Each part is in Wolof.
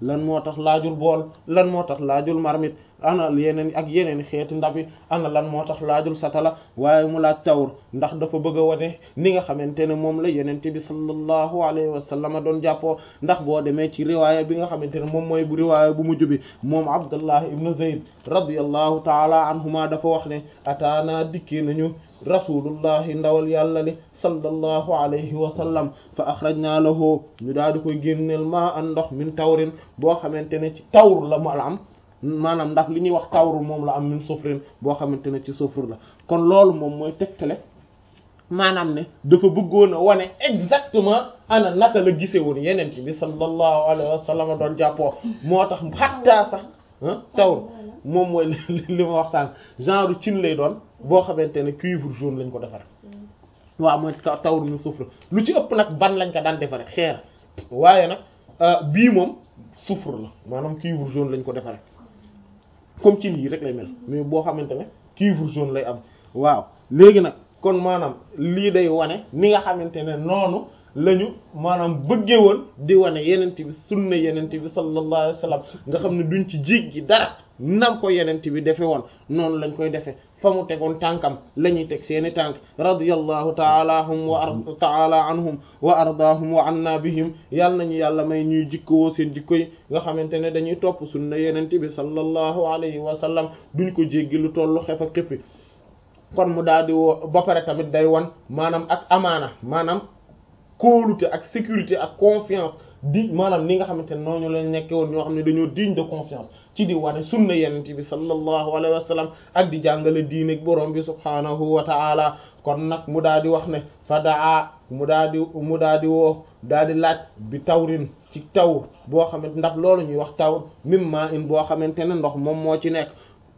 lan moo tax laajul bool lan moo tax laajul marmite ana yeneen ak yeneen xeeti ndab yi ana lan moo tax laajul satala waaye mu laaj tawr ndax dafa bëgg a wane ni nga xamante ne moom la yenente bi sallallahu alayhi wa sallam doon jàppoo ndax boo demee ci riwaaya bi nga xamante ne moom mooy bu riwaaya bu mujj bi moom abdullah ibnu zayd radiyallahu taala anhuma dafa wax ne ataana dikki nañu rasulullahi ndawal yàlla li sallallahu alayhi wa sallam fa akhrajna lahu ñu daal di koy génneel ma an ndox min tawrin boo xamante ne ci tawr la mu am maanaam ndax li ñuy wax tawru moom la am min sufrin boo xamante ne ci sufr la kon loolu moom mooy tegtale maanaam ne dafa bëggoon a wane exactement ana naka la gise woon yeneen ci bi sallallahu alayhi wa sallam doon jàppoo moo tax xattaa sax tawr moom mooy li ma wax sànq genre cin lay doon boo xamante ne cuivre jaune lañ ko defare waaw mooy tawr min sufr lu ci ëpp nag ban lañ ko daan defare xeer waaye nag bii moom sufr la maanaam cuivre jaune lañ ko defare comme ci lii rek lay mel mais boo xamante ne cuivre jaune lay am waaw léegi nag kon maanaam lii day wane ni nga xamante ne noonu lañu maanaam bëggee woon di wane yenent bi sunna yenent bi sallallahu alayhi wasallam nga xam ne duñ ci jiig gi dara nam ko yenent bi defe woon noonu lañ koy defe fa mu tegoon tànkam la ñuy teg seeni tànk radiyallahu taala anhum wa ar taala anhum wa ardaahum wa anna bihim yàlla nañu yàlla may ñuy jikkowoo seen jikko yi nga xamante ne dañuy topp sunna yenent bi sallallahu alayhi wa sallam duñ ko jéggi lu tollu xef ak xippi kon mu daal di woo ba pare tamit day wan maanaam ak amaana maanaam kóolute ak sécurité ak confiance di maanaam ni nga xamante ne noonu lañ nekkee woon ñoo xam ne dañoo digne de confiance ci di wane sunna yenent bi sallallahu alayhi wa sallam ak di jàngale diine borom bi subhaanahu wa ta'ala kon nag mu daal di wax ne fa daa mu daal di mu daal di woo daal di laaj bi tawrin ci taw boo xamante ndax loolu ñuy wax taw mimma in boo xamante ne ndox moom moo ci nekk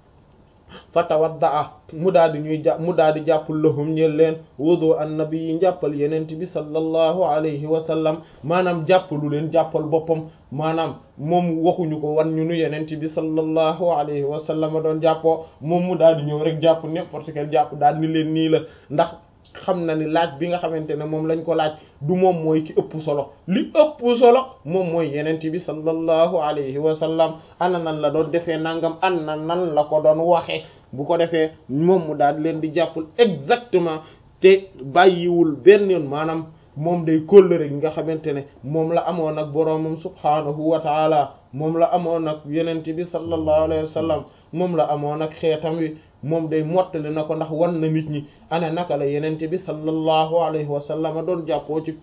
fa tawaddaa mu daal di ñuy jàpp mu daal di jàppul lahum ñeel leen wudu annabi yi njàppal yenent bi sallallahu alayhi wa sallam maanaam jàppalu leen jàppal boppam maanaam moom waxuñu ko wan ñu nu yenent bi sallallahu alayhi wa sallam doon jàppoo moom mu daal di ñëw rek jàpp n'importe quel jàpp daal ni leen nii la ndax xam na ni laaj bi nga xamante ne moom lañ ko laaj du moom mooy ki ëpp solo li ëpp solo moom mooy yenent bi sallallahu alayhi wa sallam ana nan la doon defee nangam ana nan la ko doon waxee bu ko defee moom mu daal leen di jàppul exactement te bàyyiwul benn yoon maanaam moom day kóllëre gi nga xamante ne moom la amoon ak boroomam subhaanahu wa taala moom la amoon ak yenent bi sallallahu alayhi wa sallam moom la amoon ak xeetam wi moom day mottali na ko ndax wan na nit ñi ana naka la yenente bi sallallahu alayhi wa sallam doon jàppoo ci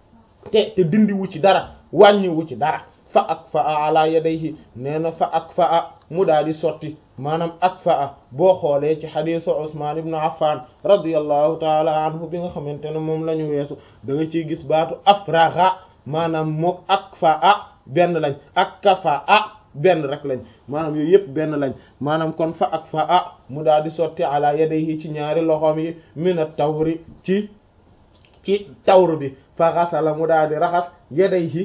te te dindiwu ci dara wàññiwu ci dara fa ak fa a ala yadayhi nee na fa ak fa a mu daal di sotti maanaam ak fa a boo xoolee ci xadiisu Usmaan ibnu Affan radiyallahu taala anhu bi nga xamante ne moom la ñu weesu da nga ciy gis baatu afraxa maanaam mook ak fa a benn lañ ak kafa a benn rek lañ maanaam yooyu yëpp benn lañ maanaam kon fa ak fa a mu daal di sotti ala yadayhi ci ñaari loxoom yi mina tawri ci ci tawr bi fa xasala mu daal di raxas yadayhi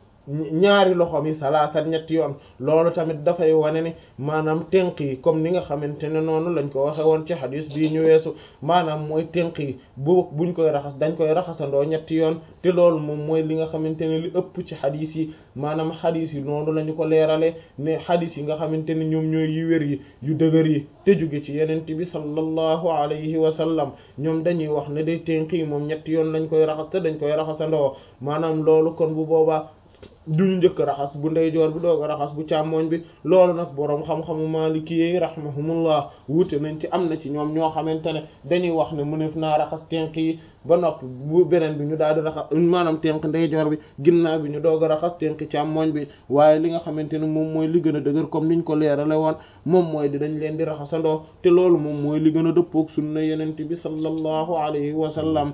ñaari loxoom yi salaasa ñetti yoon loolu tamit dafay wane ni maanaam tenq yi comme ni nga xamante ne noonu lañ ko waxe woon ci xadis bii ñu weesu maanaam mooy tenq yi bu buñ koy raxas dañ koy raxasandoo ñetti yoon te loolu moom mooy li nga xamante ne li ëpp ci xadis yi maanaam xadis yi noonu lañu ko leerale ne xadis yi nga xamante ne ñoom ñooy yu wér yi yu dëgër yi te jóge ci yenent bi sallallahu alayhi wa sallam ñoom dañuy wax ne day tenq yi moom ñetti yoon lañ koy raxas te dañ koy raxasandoo maanaam loolu kon bu boobaa duñu njëkk raxas bu ndeyjoor bi doog a raxas bu càmmooñ bi loolu nag boroom xam-xamu maliki yi rahimahumullah wuute nañ ci am na ci ñoom ñoo xamante ne dañuy wax ne mënef naa raxas tenk yi ba noppi bu beneen bi ñu daal di raxas maanaam tenk ndeyjoor bi ginnaaw bi ñu doog a raxas tenk càmmooñ bi waaye li nga xamante ne moom mooy li gën a dëgër comme niñ ko leerale woon moom mooy di dañ leen di raxasandoo te loolu moom mooy li gën a dëppook sunna yenent bi sallallahu alayhi wa sallam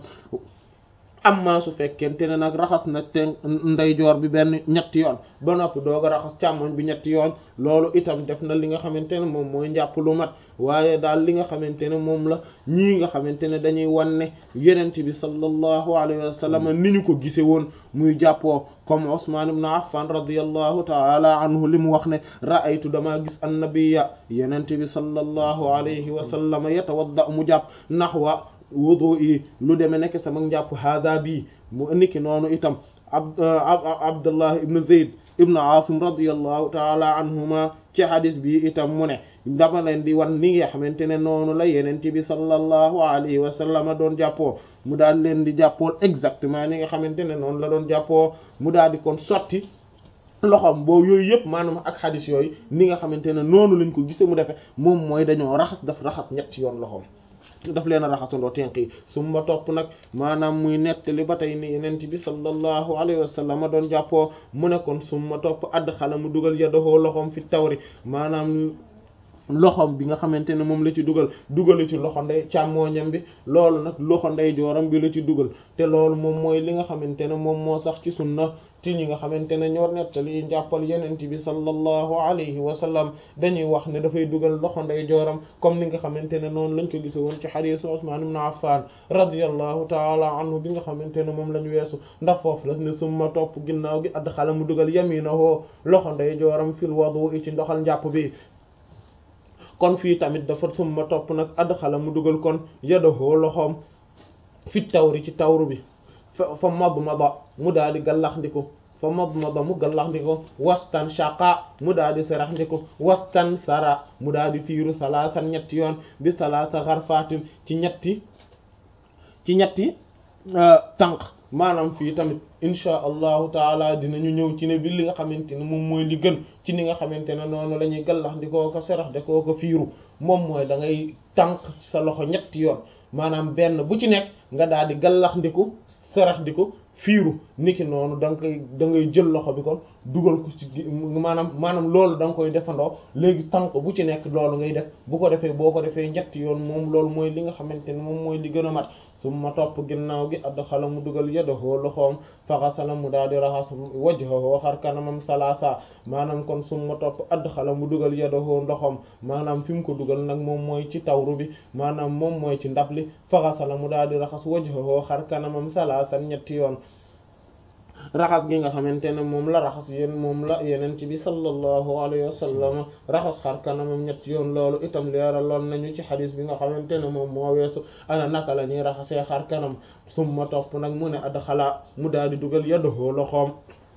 amma su fekkente ne nag raxas na te ndeyjoor bi benn ñetti yoon ba noppi doog a raxas càmmoñ bi ñetti yoon loolu itam def na li nga xamante ne moom mooy njàpp lu mat waaye daal li nga xamante ne moom la ñii nga xamante ne dañuy wanne yenent bi sallallahu alayhi wa sallam ni ñu ko gise woon muy jàppoo comme Usman ibn Affan radiyallahu ta'ala anhu li mu wax ne ra'aytu damaa gis annabiyya yenent bi sallallahu alayhi wa sallam yatawadda mu jàpp nahwa wudu yi lu demee nekk sama njàpp hada bii mu niki noonu itam ab Abdullah ibn Zayd ibnu asim radiyallahu taala anhuma ci hadis bi itam mu ne dama leen di wan ni nga xamante ne noonu la yeneen bi sallallahu alayhi wa sallam doon jàppoo mu daal leen di jàppool exactement ni nga xamante ne noonu la doon jàppoo mu daal di kon sotti loxoom boobu yooyu yëpp maanaam ak xadis yooyu ni nga xamante ne noonu lañ ko gisee mu defee moom mooy dañoo raxas daf raxas ñetti yoon loxoom daf leen a raxasandoo tenq yi su ma topp nag maanaam muy nettali ba tey ni yenent bi sallallahu alayhi wa sallam doon jàppoo mu ne kon su ma topp add xala mu dugal yadahoo loxoom fi tawri maanaam loxoom bi nga xamante ne moom la ci dugal dugalu ci loxo ndey càmmooñam bi loolu nag loxo ndey jooram bi la ci dugal te loolu moom mooy li nga xamante ne moom moo sax ci sunna ti ñi nga xamante ne ñoo nettali njàppal yenent bi sallallahu alayhi wa sallam dañuy wax ne dafay dugal loxo ndey jooram comme ni nga xamante ne noonu lañ ko gise woon ci hadiisu Usmaan ibn Affan radiyallahu taala anhu bi nga xamante ne moom lañ weesu ndax foofu la ne summa topp ginnaaw gi add xala mu dugal yaminahu loxo ndey jooram fil wudu ci ndoxal njàpp bi kon fii tamit dafa summa topp nag adxala mu dugal kon yadahu loxoom fi tawri ci tawru bi fa fa madmada mu daal di gallax ndiku fa madmada mu gallax ndiku wastan shaqa mu daal di sarax ndiku wastan sara mu daal di fiiru salaasan ñetti yoon bi salaasa xarfaatin ci ñetti ci ñetti tànk maanaam fii tamit inchaa allahu taala dinañu ñëw ci ne bi li nga xamante ne moom mooy li gën ci ni nga xamante ne noonu la ñuy gallax di koo ko serax de koo ko fiiru moom mooy da ngay tànk sa loxo ñetti yoon maanaam benn bu ci nekk nga daal di gallax ndiku serax di ko fiiru niki noonu da nga koy da ngay jël loxo bi kon dugal ko ci maanaam maanaam loolu da nga koy defandoo léegi tànk bu ci nekk loolu ngay def bu ko defee boo ko defee ñetti yoon moom loolu mooy li nga xamante ne moom mooy li gën a mat summa topp ginnaaw gi adxala mu dugal yadahu loxoom faxasala mu daal di raxas wajhahu xar kanamam salaasa maanaam kon summa topp adxala mu dugal yadahu ndoxom maanaam fi mu ko dugal nag moom mooy ci tawru bi maanaam moom mooy ci ndab li faxasala mu daal di raxas wajhahu xar kanamam salaasan ñetti yoon raxas gi nga xamante ne moom la raxas yéen moom la yeneen ci bi sallallahu alayhi wa sallam raxas xar kanamam ñetti yoon loolu itam leeraloon nañu ci xadis bi nga xamante ne moom moo weesu ana naka la ñuy raxasee xar kanam summa topp nag mu ne adxala mu daal di dugal yadahu loxoom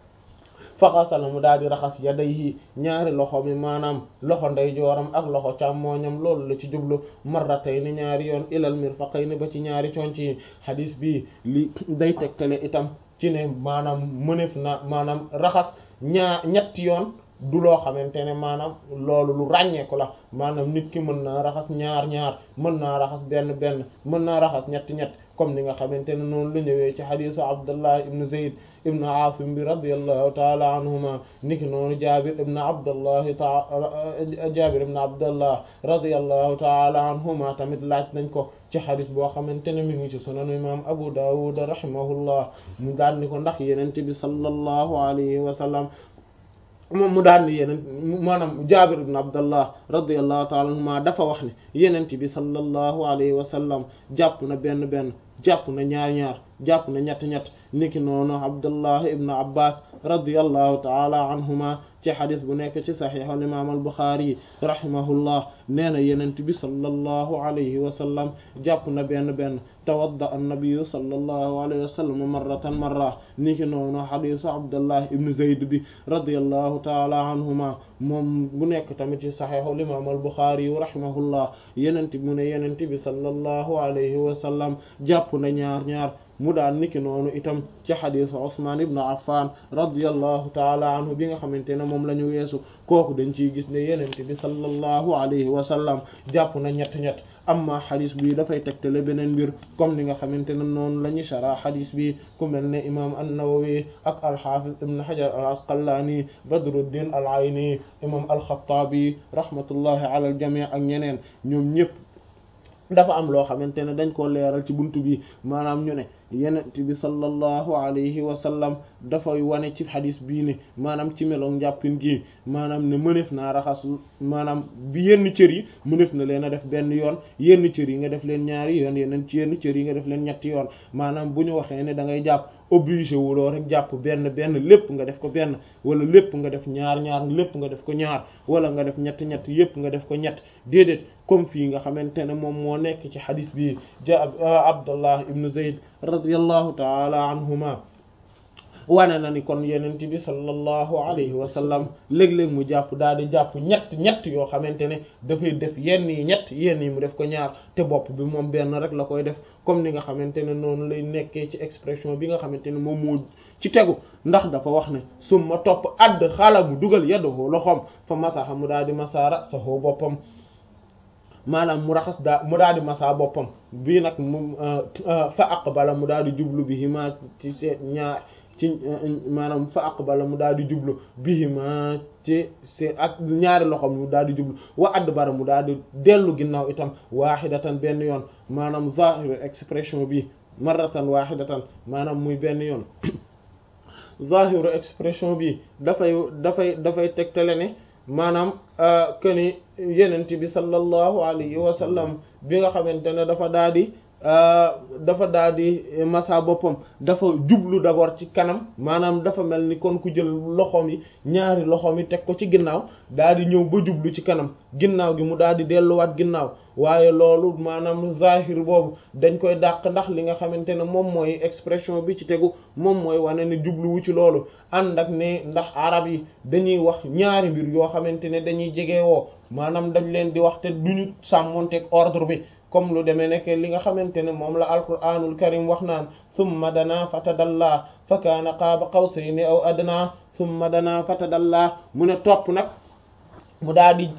faxasala mu daal di raxas yadayhi ñaari loxo mi maanaam loxo ndeyjooram ak loxo càmmooñam loolu la ci jublu marratayni ñaari yoon ilal mirfaqayni ba ci ñaari conc yi xadis bi li day tegtale itam ci ne maanaam mënef na maanaam raxas ñaar ñetti yoon du loo xamante ne maanaam loolu lu ràññeeku la maanaam nit ki mën naa raxas ñaar ñaar mën naa raxas benn benn mën naa raxas ñetti ñett comme ni nga xamante ne noonu la ñëwee ci xadisu abdullah ibn zayd ibn asim bi radiallahu taala anhuma niki noonu jabir ibn abdullahi ta jabir ibn abdullah radiallahu taala anhuma tamit laaj nañ ko ci xadis boo xamante ne mi ngi ci sunanu imam abu dawud rahimahullah mu daan ni ko ndax yenente bi sallallahu alayhi wa sallam moom mu daan ni yeneen maanaam jaabir ibn abdallah radiallahu taala anhuma dafa wax ne yenente bi sallallahu alayhi wa sallam jàpp na benn benn jàpp na ñaar ñaar jàpp na ñett ñett niki noonu abdullah ibn abbas radiallahu taala anhuma ci xadis bu nekk ci saxiix al imam al buxaari rahimahullah nee na yenent bi sallallahu alayhi wa sallam jàpp na benn benn tawadda annabiyu sallallahu alayhi wa sallam marratan marra niki noonu xadisu abdullah ibn zayd bi radiallahu taala anhuma moom bu nekk tamit ci saxiix al imam al buxaari rahimahullah yenent mu ne yenent bi sallallahu alayhi wa sallam jàpp na ñaar ñaar mu daan niki noonu itam ci xadisu Usmaan ibn Affan radiyallahu taala anhu bi nga xamante ne moom la ñu weesu kooku dañ ciy gis ne yenente bi sallallahu alayhi wa sallam jàpp na ñett ñett amma xadis bi dafay tegtale beneen mbir comme ni nga xamante ne noonu la ñu shara xadis bi ku mel ne imam an-Nawawi ak al-Hafiz ibn Hajar al-Asqalani Badruddin al-Ayni imam al-Khattabi rahmatullahi ala al-jami' ak ñeneen ñoom ñëpp dafa am loo xamante ne dañ koo leeral ci buntu bi maanaam ñu ne yenent bi sallallahu alayhi wa sallam dafay wane ci xadis bii ne maanaam ci meloog njàppin gi maanaam ne mënef naa raxas maanaam bi yenn cër yi mënef na leen a def benn yoon yenn cër yi nga def leen ñaari yoon yeneen ci yenn cër yi nga def leen ñetti yoon maanaam bu ñu waxee ne da ngay jàpp obligé wuloo rek jàpp benn benn lépp nga def ko benn wala lépp nga def ñaar ñaar lépp nga def ko ñaar wala nga def ñett ñett yépp nga def ko ñett déedéet comme fii nga xamante ne moom moo nekk ci xadis bi ja Abdullah ibn Zayd radiyallahu taala anhuma wane na ni kon yenent bi sallallahu alayhi wa sallam léeg-léeg mu jàpp daal di jàpp ñett ñett yoo xamante ne dafay def yenn yi ñett yenn yi mu def ko ñaar te bopp bi moom benn rek la koy def comme ni nga xamante ne noonu lay nekkee ci expression bi nga xamante ne moom moo ci tegu ndax dafa wax ne summa topp add xala mu dugal yadduhu loxoom fa masaxa mu daal di masaara saxoo boppam maanaam mu raxas daa mu daal di masaa boppam bii nag mu fa aqbala mu daal di jublu bihima ci seen ñaar ci maanaam fa aqbala mu daal di jublu bihima ci seen ak ñaari loxoom mu daal di jublu wa adbara mu daal di dellu ginnaaw itam wahidatan benn yoon maanaam zahiru expression bi marratan wahidatan maanaam muy benn yoon zahiru expression bi dafay dafay dafay tegtale ne maanaam keni yenent bi sallallahu alayhi wa sallam bi nga xamante ne dafa daal di dafa daal di masa boppam dafa jublu d'abord ci kanam maanaam dafa mel ni kon ku jël loxoom yi ñaari loxoom yi teg ko ci ginnaaw daal di ñëw ba jublu ci kanam ginnaaw gi mu daal di delluwaat ginnaaw waaye loolu maanaam zahir boobu dañ koy dàq ndax li nga xamante ne moom mooy expression bi ci tegu moom mooy wane ne jubluwu ci loolu ànd ak ne ndax arab yi dañuy wax ñaari mbir yoo xamante ne dañuy jege woo maanaam dañ leen di wax te duñu sàmmonteeg ordre bi comme lu demee nekk li nga xamante ne moom la alquranul karim wax naan thumma dana fatadalla fa kaana qaaba qawsayni aw adna thumma dana fatadalla mu ne topp nag mu daal di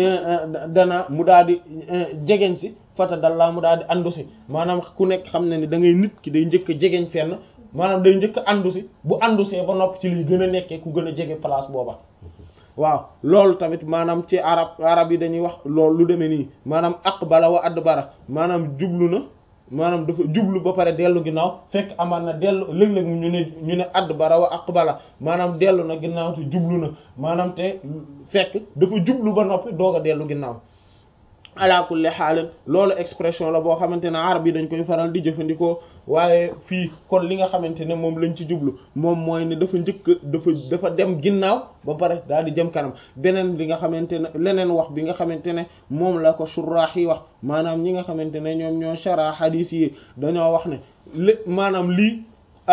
dana mu daal di jegeñ si fatadalla mu daal di andu si maanaam ku nekk xam ne ni da ngay nit ki day njëkk a jegeñ fenn maanaam day njëkk a andu si bu andu see ba nopp ci liy gën a nekkee ku gën a jege place booba waaw loolu tamit maanaam ci arab arab yi dañuy wax loolu lu demee nii maanaam aqbala wa adbara maanaam jublu na maanaam dafa jublu ba pare dellu ginnaaw fekk amaan na dellu léeg-léeg ñu ne ñu ne adbara wa aqbala maanaam dellu na ginnaaw te jublu na maanaam te fekk dafa jublu ba noppi doog a dellu ginnaaw ala kulli xaalin loolu expression la boo xamante ne arab yi dañ koy faral di jëfandikoo waaye fii kon li nga xamante ne moom lañ ci jublu moom mooy ne dafa njëkk dafa dafa dem ginnaaw ba pare daal di jëm kanam beneen li nga xamante ne leneen wax bi nga xamante ne moom la ko suraax yi wax maanaam ñi nga xamante ne ñoom ñoo shara hadis yi dañoo wax ne lé maanaam lii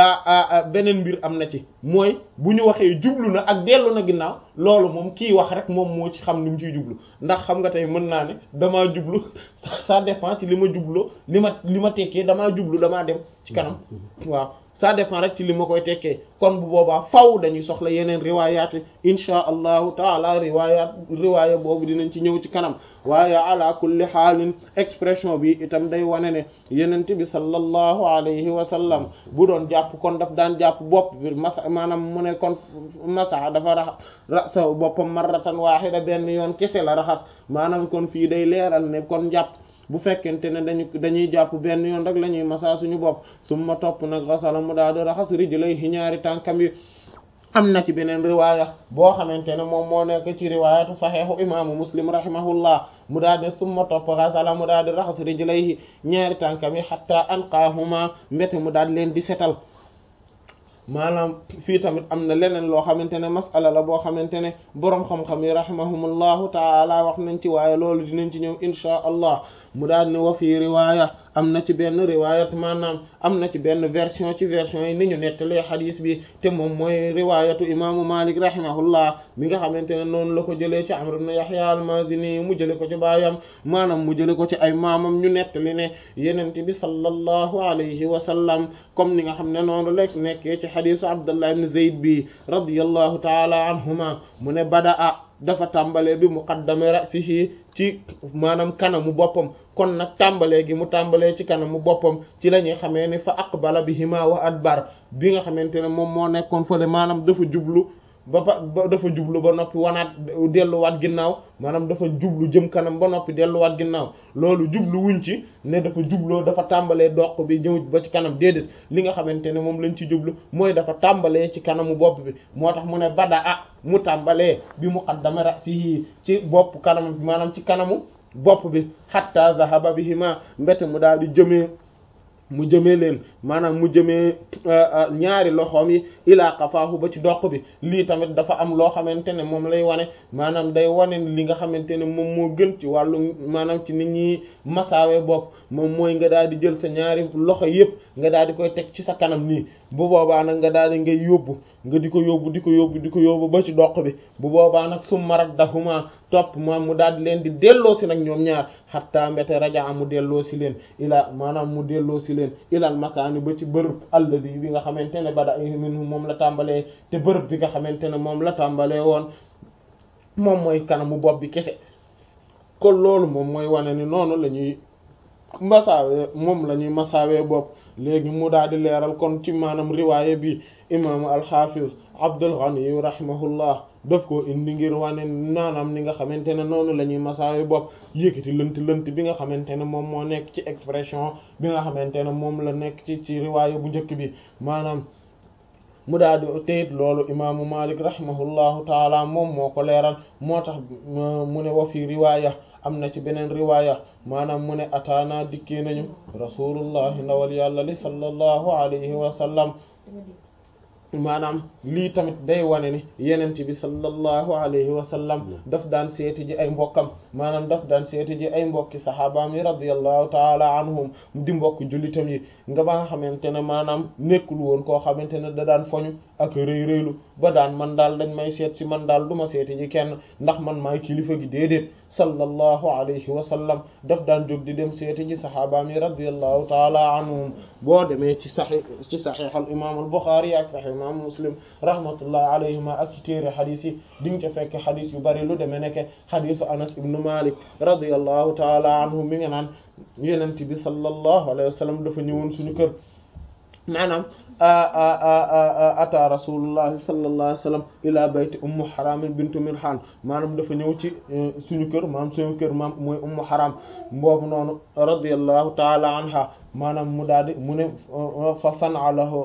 a beneen mbir am na ci mooy bu ñu waxee jublu na ak dellu na ginnaaw loolu moom kii wax rek moom moo ci xam ni mu ciy jublu ndax xam nga tey mën naa ne damaa jublu ça dépend ci li ma jubloo li ma li ma tekkee damaa jublu damaa dem ci kanam waaw ça dépend rek ci li ma koy tekkee kon bu boobaa faw dañuy soxla yeneen riwaayaat insha allahu taala riwaayaat riwaaya boobu dinañ ci ñëw ci kanam waaye ala kulli xaalin expression bi itam day wane ne yenent bi sallallahu alayhi wa sallam bu doon jàpp kon daf daan jàpp bopp bi masa maanaam mu ne kon masa dafa rax rasa boppam marratan waahida benn yoon kese la raxas maanaam kon fii day leeral ne kon jàpp bu fekkente ne dañu dañuy jàpp benn yoon rek la ñuy masa suñu bopp summa topp nag xasala mu daal di raxas rijlayhi ñaari tànkam yi am na ci beneen riwaaya boo xamante ne moom moo nekk ci riwaayatu saxiixu imaamu muslim rahimahullah mu daal di summa topp xasala mu daal di raxas rijlayhi ñaari tànkam yi xatta anqaahuma mbete mu daal leen di setal maanaam fii tamit am na leneen loo xamante ne masala la boo xamante ne boroom xam-xam yi rahimahumullahu taala wax nañ ci waaye loolu dinañ ci ñëw inchaa allah mu daal ne wa fii riwaaya am na ci benn riwaayat maanaam am na ci benn version ci version yi ni ñu nettalee xadiis bi te moom mooy riwaayatu imaamu malik rahimahullah mi nga xamante ne noonu la ko jëlee ci amr ibn yahya al-mazini mu jële ko ci baayam maanaam mu jële ko ci ay maamam ñu nettali ne yenente bi sallallahu alayhi wa sallam comme ni nga xam ne noonu la nekkee ci xadiisu abdullah ibn zayd bi radiyallahu taala anhuma mu ne badaa dafa tàmbalee bi muqaddami ra'sihi ci maanaam kanamu boppam kon nag tàmbalee gi mu tàmbalee ci kanamu boppam ci la ñuy xamee ni fa aqbala bihima wa adbar bi nga xamante ne moom moo nekkoon fële maanaam dafa jublu ba ba dafa jublu ba noppi wanaat delluwaat ginnaaw maanaam dafa jublu jëm kanam ba noppi delluwaat ginnaaw loolu jublu wuñ ci ne dafa jubloo dafa tàmbalee doq bi ñëw ba ci kanam déedéet li nga xamante ne moom lañ ci jublu mooy dafa tàmbalee ci kanamu bopp bi moo tax mu ne bada ah mu tàmbalee bi muqaddami ra'sihi ci bopp kanam maanaam ci kanamu bopp bi hatta zahaba bihima mbete mu daal di jëmee mu jëmee leen maanaam mu jëmee ñaari loxoom yi ilaa qafaahu ba ci doq bi lii tamit dafa am loo xamante ne moom lay wane maanaam day wane li nga xamante ne moom moo gën ci wàllu maanaam ci nit ñi masaawe bopp moom mooy nga daal di jël sa ñaari loxo yépp nga daal di koy teg ci sa kanam nii bu boobaa nag nga daal di ngay yóbbu nga di ko yóbbu di ko yóbbu di ko yóbbu ba ci doq bi bu boobaa nag summa raddahuma topp ma mu daal di leen di delloo si nag ñoom ñaar xatta mbete raja mu delloo si leen ilaa maanaam mu delloo si leen ilal makaani ba ci bërëb alladi bi nga xamante ne bada minhu moom la tàmbalee te bërëb bi nga xamante ne moom la tàmbalee woon moom mooy kanamu bopp bi kese kon loolu moom mooy wane ni noonu la ñuy masaawee moom la ñuy masaawee bopp léegi mu daal di leeral kon ci maanaam riwaaye bi imaamu alxafiz Abdul Ghani rahimahullah daf ko indi ngir wane naanaam ni nga xamante ne noonu la ñuy masaawe bopp yëkkati lënt lënt bi nga xamante ne moom moo nekk ci expression bi nga xamante ne moom la nekk ci ci riwaaya bu njëkk bi maanaam mu daal di teyit loolu imaamu Malik rahimahullahu taala moom moo ko leeral moo tax mu ne wa fi riwaaya am na ci beneen riwaaya maanaam mu ne ataana dikkee nañu rasulullahi ndawal yàlla li sallallahu alayhi wa sallam maanaam lii tamit day wane ni yenent bi sallallahu alayhi wa sallam daf daan seeti ji ay mbokkam maanaam daf daan seeti ji ay mbokki saxaabaam yi radiyallahu taala anhum di mbokk jullitam yi nga ba nga xamante ne maanaam nekkul woon koo xamante ne da daan foñu ak rëy rëylu ba daan man daal dañ may seet si man daal du ma seeti ji kenn ndax man maay kilifa gi déedéet sallallahu alayhi wa sallam daf daan jóg di dem seeti ji saxaabaam yi radiyallahu taala anhum boo demee ci saxi ci saxiix al imam al Buxaari ak saxiix imam Muslim rahmatullahi alayhima ak ci téere xadis yi di nga ca fekk xadis yu bari lu demee nekke xadisu Anas ibnu Malik radiyallahu taala anhu mi nga naan yenent bi sallallahu alayhi wa sallam dafa ñëwoon suñu kër maanaam ata rasulullahi sallallahu alayhi wa sallam ila bayti ummu haram bintu milhan maanaam dafa ñëw ci suñu kër maanaam suñu kër maam mooy ummu haram boobu noonu radiyallahu taala anha maanaam mu daal di mu ne fa san'a lahu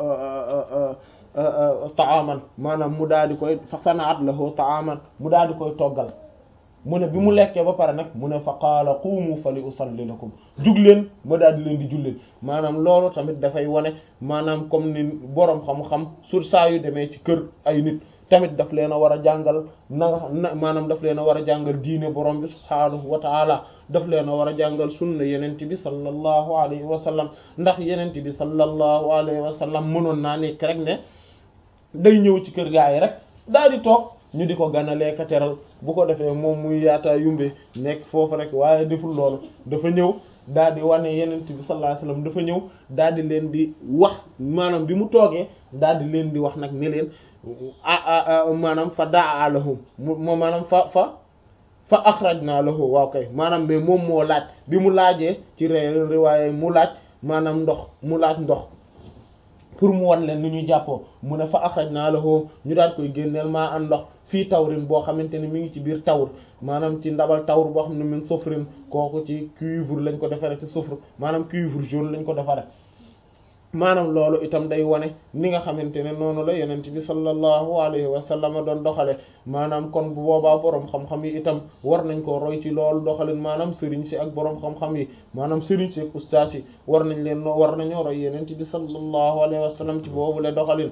ta'aman maanaam mu daal di koy fa sana'at lahu ta'aman mu daal di koy toggal mu ne bi mu lekkee ba pare nag mu ne fa qaala qumu fa li usalli lakum jug leen ma daal di leen di julleen maanaam loolu tamit dafay wane maanaam comme ni boroom xam-xam sur saa yu demee ci kër ay nit tamit daf leen a war a jàngal na nga maanaam daf leen a war a jàngal diine borom bi subhaanahu wa taala daf leen a war a jàngal sunna yenent bi sallallahu alayhi wa sallam ndax yenent bi sallallahu alayhi wa sallam mënoon naa nekk rek ne day ñëw ci kër gaa yi rek daal di toog ñu di ko ganalee ka teral bu ko defee moom muy yaataa yumbe nekk foofu rek waaye deful loolu dafa ñëw daal di wane yenent bi sallallahu alayhi wasallam dafa ñëw daal di leen di wax maanaam bi mu toogee daal di leen di wax nag ni leen ah maanaam fa daa lahum mu maanaam fa fa fa akhrajna lahu waaw kay maanaam mais moom moo laaj bi mu laajee ci ré riwaaye mu laaj maanaam ndox mu laaj ndox pour mu wan leen ni ñuy jàppoo mu ne fa akhrajna lahu ñu daal koy génneel maa am ndox fii tawrin boo xamante ne mi ngi ci biir tawr maanaam ci ndabal tawr boo xam ne min sufrin kooku ci cuivre lañ ko defaree ci soufre maanaam cuivre jaune lañ ko defaree maanaam loolu itam day wane ni nga xamante ne noonu la yonent bi sallallahu alayhi wa sallam doon doxale maanaam kon bu boobaa boroom xam-xam yi itam war nañ ko roy ci loolu doxalin maanaam sëriñ si ak boroom xam-xam yi maanaam sëriñ si ak ustaas yi war nañ leen war nañoo roy yonent bi sallallahu alayhi wa sallam ci boobu la doxalin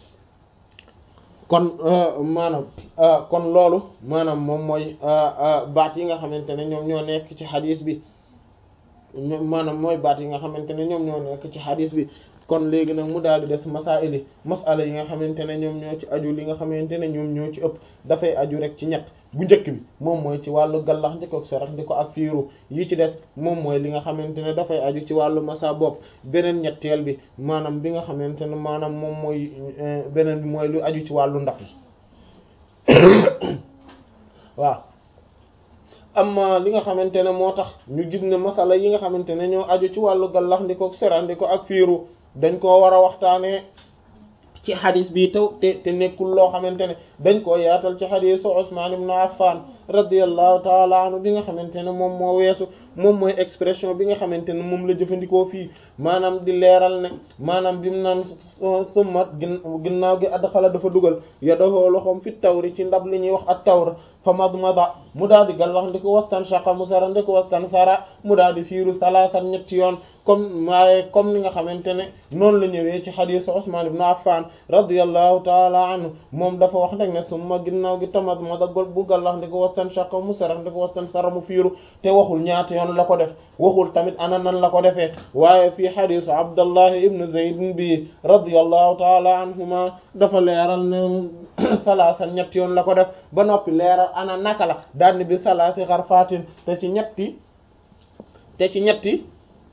kon maanaam kon loolu maanaam moom mooy baat yi nga xamante ne ñoom ñoo nekk ci xadis bi maanaam mooy baat yi nga xamante ne ñoom ñoo nekk ci xadis bi kon léegi nag mu daal di des masaili masala yi nga xamante ne ñoom ñoo ci aju li nga xamante ne ñoom ñoo ci ëpp dafay aju rek ci ñett bu njëkk bi moom mooy ci wàllu gallax di ko sarax di ko ak fiiru yi ci des moom mooy li nga xamante ne dafay aju ci wàllu masa bopp beneen ñetteel bi maanaam bi nga xamante ne maanaam moom mooy beneen bi mooy lu aju ci wàllu ndax yi waaw amma li nga xamante ne moo tax ñu gis ne masala yi nga xamante ne ñoo aju ci wàllu gallax ndi ko sarax di ko ak fiiru dañ koo war a waxtaanee ci xadis bi taw te te nekkul loo xamante ne dañ koo yaatal ci xadisu Usman ibn Affan radiyallahu taala anhu bi nga xamante ne moom moo weesu moom mooy expression bi nga xamante ne moom la jëfandikoo fii maanaam di leeral ne maanaam bi mu naan summa ginnaaw gi adxala dafa dugal yadahu loxoom fi tawri ci ndab li ñuy wax at tawr fa madmada mu daal di gallax ndiko wastan shaqa mu sara ndiko wastan sara mu daal di fiiru salaasan ñetti yoon comme maaye comme ni nga xamante ne noonu la ñëwee ci xadiisu Usmaan ibn Affan radiyallahu taala anhu moom dafa wax nag ne summa ginnaaw gi tamat ma da gol bu gallax ndiko wastan shaqa mu sara ndiko wastan sara mu fiiru te waxul ñaata yoon la ko def waxul tamit ana nan la ko defee waaye fii xadiisu Abdallah ibn Zayd bi radiyallahu taala anhuma dafa leeral ne salaasan ñetti yoon la ko def ba noppi leeral ana naka la daal ni bi salaasi xarfaatin te ci ñetti te ci ñetti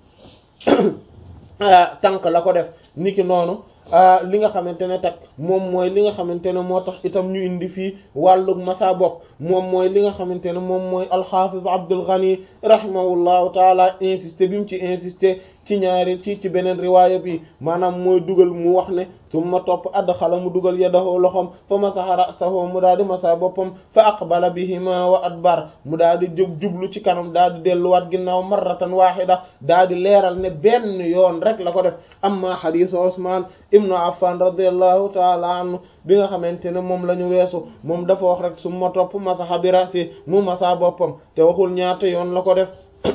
tànk la ko def niki noonu li nga xamante ne tak moom mooy li nga xamante ne moo tax itam ñu indi fii wàllug masa bopp moom mooy li nga xamante ne moom mooy alxafiz Abdul Ghani rahimahullahu taala insisté bi mu ci insisté ci ñaari ci ci beneen riwaaya bi maanaam mooy dugal mu wax ne summa topp adxala mu dugal yadahu loxom fa masaha ra'sahu mu daal di masa boppam fa aqbala bihima wa adbar mu daal di jub jublu ci kanam daal di delluwaat ginnaaw marratan wahida daal di leeral ne benn yoon rek la ko def amma hadisu Usman ibnu Affan radiyallahu taala anhu bi nga xamante ne moom la ñu weesu moom dafa wax rek summa topp masaha bi ra'si mu masa boppam te waxul ñaata yoon la ko def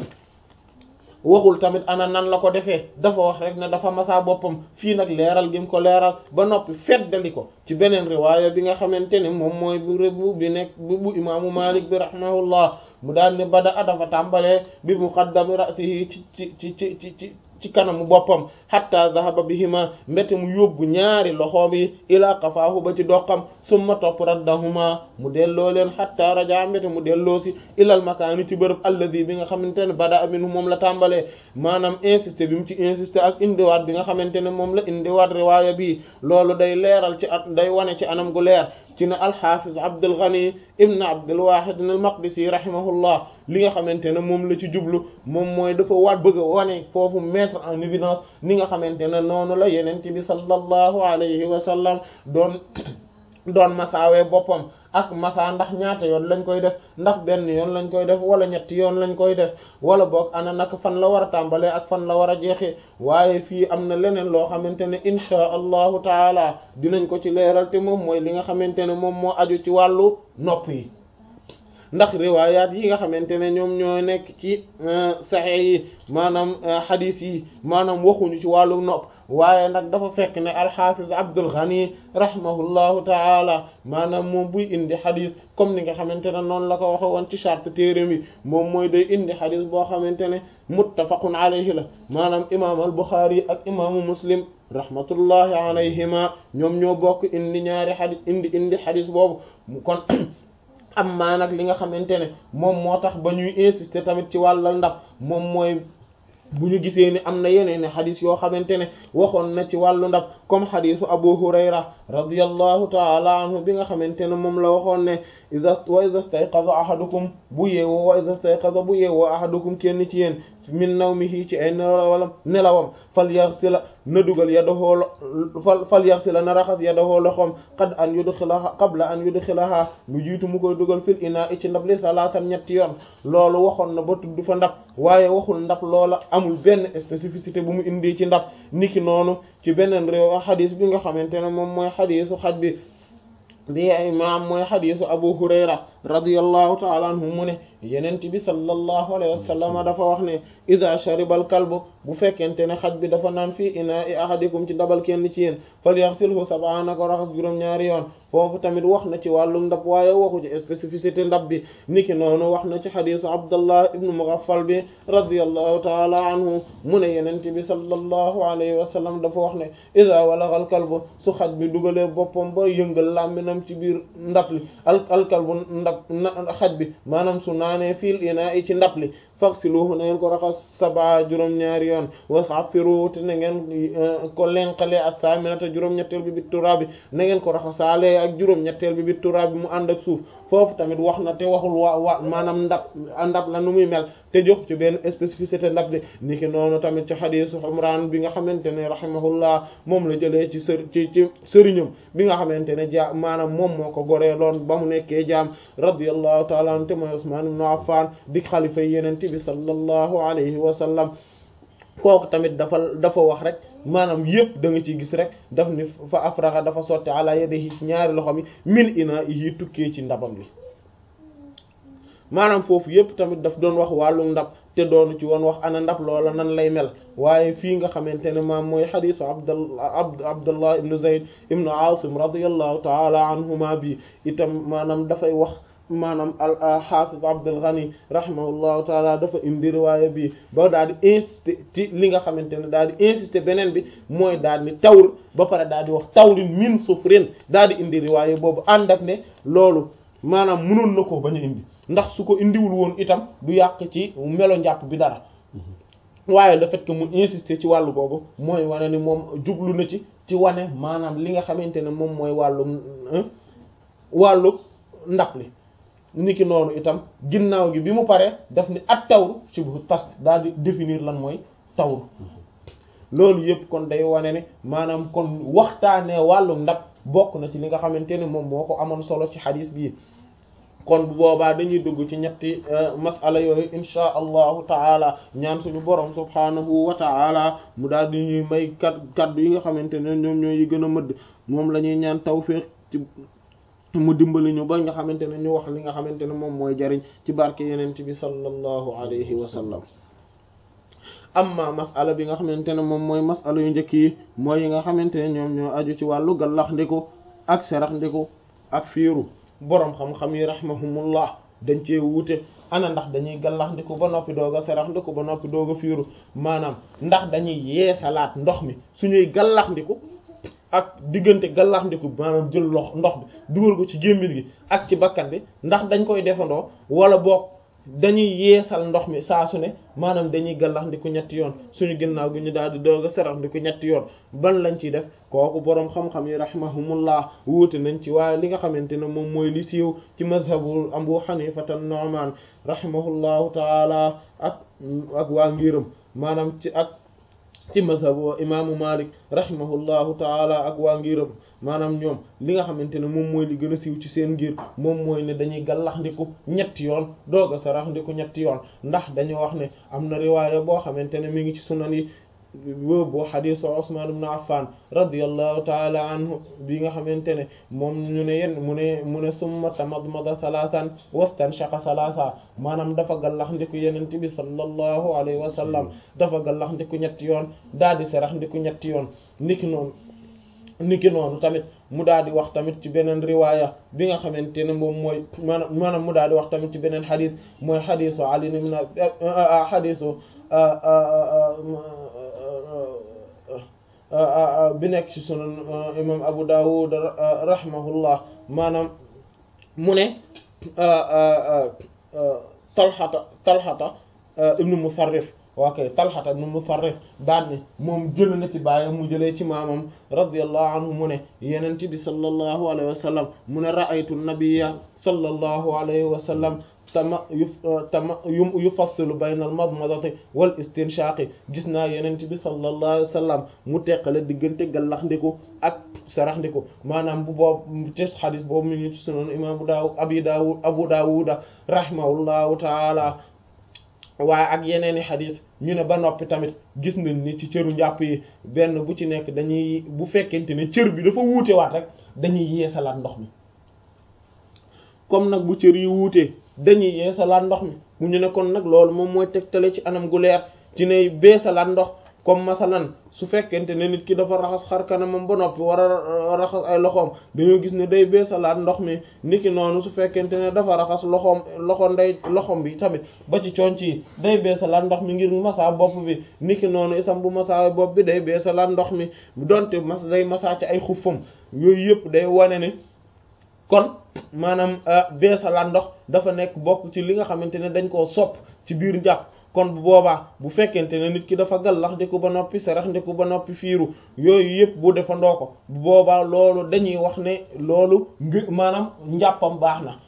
waxul tamit ana nan la ko defee dafa wax rek ne dafa masa boppam fii nag leeral gi mu ko leeral ba noppi feddali ko ci beneen riwaaya bi nga xamante ne moom mooy bu rebu bi nekk bu imaamu Malik bi rahimahullah mu daal ne bada a dafa tàmbalee bi muqaddami ra'sihi ci ci ci ci ci ci ci kanamu boppam hatta zahaba bihima mbete mu yóbbu ñaari loxoom yi ila qafaahu ba ci doqam summa topp raddahuma mu delloo leen hatta raja mbete mu delloo si ilal makaani ci bërëb alladi bi nga xamante ne bada minhu moom la tàmbalee maanaam insisté bi mu ci insisté ak indiwaat bi nga xamante ne moom la indiwaat riwaaya bi loolu day leeral ci at day wane ci anam gu leer ci ne alxafiz Abdul Ghani ibn Abdul Wahid al-Maqdisi rahimahullah li nga xamante ne moom la ci jublu moom mooy dafa waat bëgg a wane foofu mettre en évidence ni nga xamante ne noonu la yeneen bi sallallahu alayhi wa sallam doon doon masaawee boppam ak masa ndax ñaata yoon lañ koy def ndax benn yoon lañ koy def wala ñetti yoon lañ koy def wala boog ana naka fan la war a tàmbalee ak fan la war a jeexee waaye fii am na leneen loo xamante ne inchaa allahu taala dinañ ko ci leeral te moom mooy li nga xamante ne moom moo aju ci wàllu nopp yi ndax riwaayaat yi nga xamante ne ñoom ñoo nekk ci saxee yi maanaam xadiis yi maanaam waxuñu ci wàllu nopp waaye nag dafa fekk ne alxafiz Abdul Ghani rahimahullahu taala maanaam moom buy indi xadis comme ni nga xamante ne noonu la ko waxe woon ci charte téere mi moom mooy day indi xadis boo xamante ne muttafaqun alayhi la maanaam imaam al Buxaari ak imaamu Muslim rahmatullahi alayhima ñoom ñoo bokk indi ñaari xadis indi indi xadis boobu kon am maa nag li nga xamante ne moom moo tax ba ñuy insister tamit ci wàllal ndab moom mooy bu ñu gisee ni am na yeneen i xadis yoo xamante ne waxoon na ci wàllu ndab comme xadisu Abu Hurayra radiyallahu taala anhu bi nga xamante ne moom la waxoon ne iza wa iza stayqaza ahadukum bu yeewoo wa iza stayqaza bu yeewoo ahadukum kenn ci yéen min nawmihi ci ay nelawam nelawam fal yaghsila na dugal yadahu fal fal yaghsila na raxas yadahu loxoom qad an yudkhilaha qabla an yudkhilaha lu jiitu mu koy dugal fil ina i ci ndab li salaatan ñetti yoon loolu waxoon na ba tudd fa ndab waaye waxul ndab loola amul benn spécificité bu mu indi ci ndab niki noonu ci beneen réew xadis bi nga xamante ne moom mooy xadisu xaj bi bi imaam mooy xadisu Abu Hurayra radiyallahu ta'ala anhu mu ne yenent bi sallallahu alayhi wa sallam dafa wax ne ida sharibal kalbu bu fekkente ne xaj bi dafa naan fii ina i ahadikum ci dabal kenn ci yéen falyaghsilhu sab'a na ko raxas juróom-ñaari yoon foofu tamit wax na ci wàllu ndab waaye waxu ci spécificité ndab bi niki noonu wax na ci xadisu Abdullah ibnu Mughaffal bi radiyallahu ta'ala anhu mu ne yenent bi sallallahu alayhi wa sallam dafa wax ne ida walagal kalbu su xaj bi dugalee boppam ba yëngal làmbinam ci biir ndab li al al kalbu ndab xaj bi maanaam su naanee fiil ina i ci ndab li faghsiluhu na ngeen ko raxas saba juróom-ñaari yoon was'afiru te na ngeen ko lenqale ak saminata juróom-ñetteel bi bit turaabi na ngeen ko raxasaale ak juróom-ñetteel bi bit turaabi mu ànd ak suuf foofu tamit wax na te waxul waa waa maanaam ndab ndab la nu muy mel te jox ci benn spécificité ndab li niki noonu tamit ci xadiisu Umraan bi nga xamante ne rahimahullah moom la jëlee ci sër ci ci sëriñam bi nga xamante ne ja maanaam moom moo ko goree loon ba mu nekkee jaam radiyallahu ta'ala anhu te mooy Usmaan ibn Affaan di xalifa yeneen bi sallallahu alayhi wa sallam kooku tamit dafa dafa wax rek maanaam yëpp da nga ciy gis rek daf ni fa afraxa dafa sotti ala yadihi ci ñaari loxo mi min ina yi tukkee ci ndabam li maanaam foofu yépp tamit daf doon wax wàllu ndab te doonu ci woon wax ana ndab loola nan lay mel waaye fii nga xamante ne maam mooy xadisu abdallah abdullah ibnu zayd ibnu asim radiallahu taala anhuma bi itam maanaam dafay wax maanaam al hafiz abdul ghani rahimahullahu taala dafa indi riwaaya bi ba daal di insister ci li nga xamante ne daal di insister beneen bi mooy daal di tawr ba pare daal di wax tawrin min sufrin daal di indi riwaaya boobu ànd ak ne loolu maanaam mënoon na ko bañ a indi ndax su ko indiwul woon itam du yàq ci melo njàpp bi dara waaye le fait que mu insister ci wàllu googu mooy wane ni moom jublu na ci ci wane maanaam li nga xamante ne moom mooy wàllu wàllu ndab li niki noonu itam ginnaaw gi bi mu paree daf ni at tawru ci bu tas daal di définir lan mooy tawru loolu yëpp kon day wane ne maanaam kon waxtaanee wàllu ndab bokk na ci li nga xamante ne moom moo ko amoon solo ci xadis bii kon bu boobaa dañuy dugg ci ñetti masala yooyu inchaa allahu taala ñaan suñu borom subhaanahu wa taala mu daal di ñuy may kat kaddu yi nga xamante ne ñoom ñooy yi gën a mëdd moom la ñuy ñaan tawfiq ci mu dimbali ñu ba nga xamante ne ñu wax li nga xamante ne moom mooy jariñ ci barke yenent bi sallallahu alayhi wa sallam amma masala bi nga xamante ne moom mooy masala yu njëkk yi mooy yi nga xamante ne ñoom ñoo aju ci wàllu gallax ndiku ak serax ndiku ak fiiru boroom xam-xam yi rahimahumullah dañ cee wuute ana ndax dañuy gallax ndiku ba noppi doog a serax ndiku ba noppi doog a fiiru maanaam ndax dañuy yeesalaat ndox mi suñuy gallax ndiku ak diggante gallax ndiku maanaam jël lox ndox bi dugal ko ci gémmiñ gi ak ci bakkan bi ndax dañ koy defandoo wala boog dañuy yeesal ndox mi saa su ne maanaam dañuy gallax ndiku ñetti yoon suñu ginnaaw gi ñu daal di doog a serax ndiku ñetti yoon ban lañ ciy def kooku boroom xam-xam yi rahimahumullah wuute nañ ci waaye li nga xamante ne moom mooy li siiw ci mazhabu Abu Hanifata Nu'man rahimahullahu taala ak ak waa ngiram maanaam ci ak ci mazhabu imaamu Malik rahimahullahu taala ak waa ngiram maanaam ñoom li nga xamante ne moom mooy li gën a siiw ci seen ngir moom mooy ne dañuy gallax ndiku ñetti yoon doog a sarax ndiku ñetti yoon ndax dañoo wax ne am na riwaaya boo xamante ne mi ngi ci sunan yi boobu xadiisu Usmaan ibn Affan radiyallahu taala anhu bi nga xamante ne moom ñu ne yenn mu ne mu ne summa tamadmada salaasan wastanshaqa salaasa maanaam dafa gallax ndiku yenent bi sallallahu alayhi wa sallam dafa gallax ndiku ñetti yoon daal di sarax ndiku ñetti yoon niki noonu niki noonu tamit mu daal di wax tamit ci beneen riwaaya bi nga xamante ne moom mooy maanaam maanaam mu daal di wax tamit ci beneen xadis mooy xadisu Ali ibn xadisu bi nekk ci sunan imam Abu Dawud rahimahullah maanaam mu ne talxata talxata ibnu Musarrif waa kay talxata ibnu Musarrif daan ne moom jël na ci baayam mu jëlee ci maamam radiyallahu anhu mu ne yenent bi sallallahu alayhi wa sallam mu ne ra'aytu nabiyya sallallahu alayhi wa sallam tama yu tama yu yufassilu bayna al madmadati wal istinshaqi gis naa yenent bi sallallahu alayhi wa sallam mu teqale diggante gallax ndiku ak sarax ndiku maanaam bu boobu ci xadis boobu mi ngi ci sunan imam Daawud abi Daawud Abu Daawuda rahimahullahu taala waaye ak yeneeni xadis ñu ne ba noppi tamit gis nañ ni ci cëru njàpp yi benn bu ci nekk dañuy bu fekkente ne cër bi dafa wuute waat rek dañuy yeesalaat ndox mi comme nag bu cër yi wuutee dañuy yeesalaat ndox mi bu ñu ne kon nag loolu moom mooy tegtale ci anam gu leer ci ne beesalaat ndox comme masalan su fekkente ne nit ki dafa raxas xar kanamam ba noppi war a raxas ay loxoom dañoo gis ne day beesalaat ndox mi niki noonu su fekkente ne dafa raxas loxoom loxo ndey loxoom bi tamit ba ci conc yi day beesalaat ndox mi ngir masa bopp bi niki noonu isam bu masa bopp bi day beesalaat ndox mi donte mas day masa ci ay xuffam yooyu yëpp day wane ne kon maanaam beesalaat ndox dafa nekk bokk ci li nga xamante ne dañ koo sopp ci biir njàpp kon bu boobaa bu fekkente ne nit ki dafa gallax ndiku ba noppi sarax ndiku ba noppi fiiru yooyu yëpp bu defandoo ko bu boobaa loolu dañuy wax ne loolu ngi maanaam njàppam baax na